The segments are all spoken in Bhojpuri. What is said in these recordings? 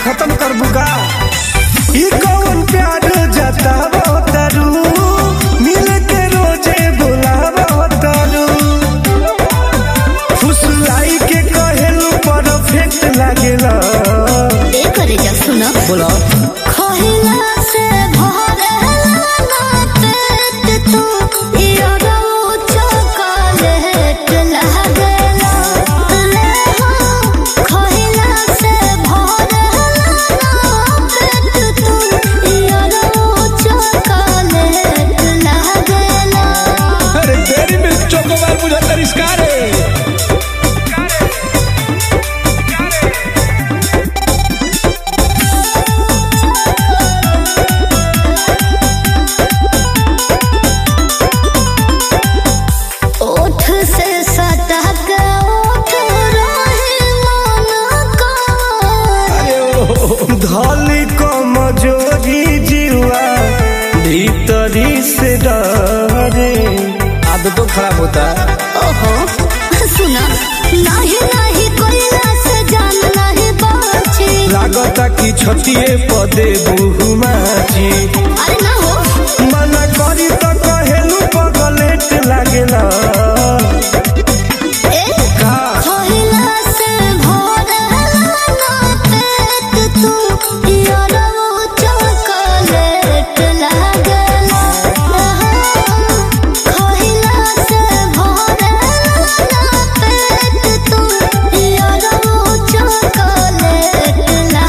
खत्म कर बुका ई कौन प्यार जतावो तारू मिल के रोजे बुलावो तारू फुसलाई के कहेलू परफेक्ट लागेला ए करे जा सुनो बोला खहिला से भरेला ना पेट तू इरो चॉकलेट लागेला ले हो खहिला से भरेला ना पेट तू इरो चॉकलेट लागेला अरे तेरी में चोकोबार बुझा तरिस्कार है ओठ से सटक ओठ रहे मन का धली कमजोरी जीवा भीतरी से डरे आदतों खराब होता है ओहो सुना नाही नाही कोयला से जान नाही बाची लागता कि छतिए पदे बहुमाची अरे ना हो मना करी तो कहेलू पगलेट लागेला ए का कोयला से भरेला ना पेट तू यारो चॉकलेट लागेला कोयला से भरेला ना पेट तू यारो चॉकलेट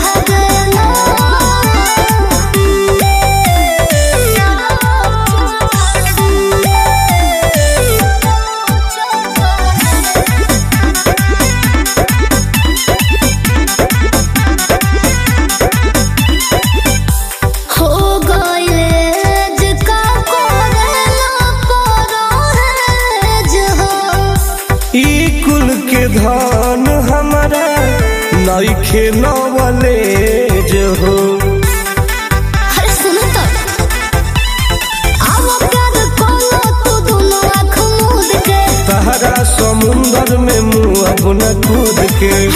लागेला हो गइले जका कोरेला परहेज हो ई कुल के धन हमारा नइखे नवलेज हो अरे सुनो तो आओ प्यार कोलो तू दोनों आँख मूंद के तहरा समुंदर में मुंह अपना कूद के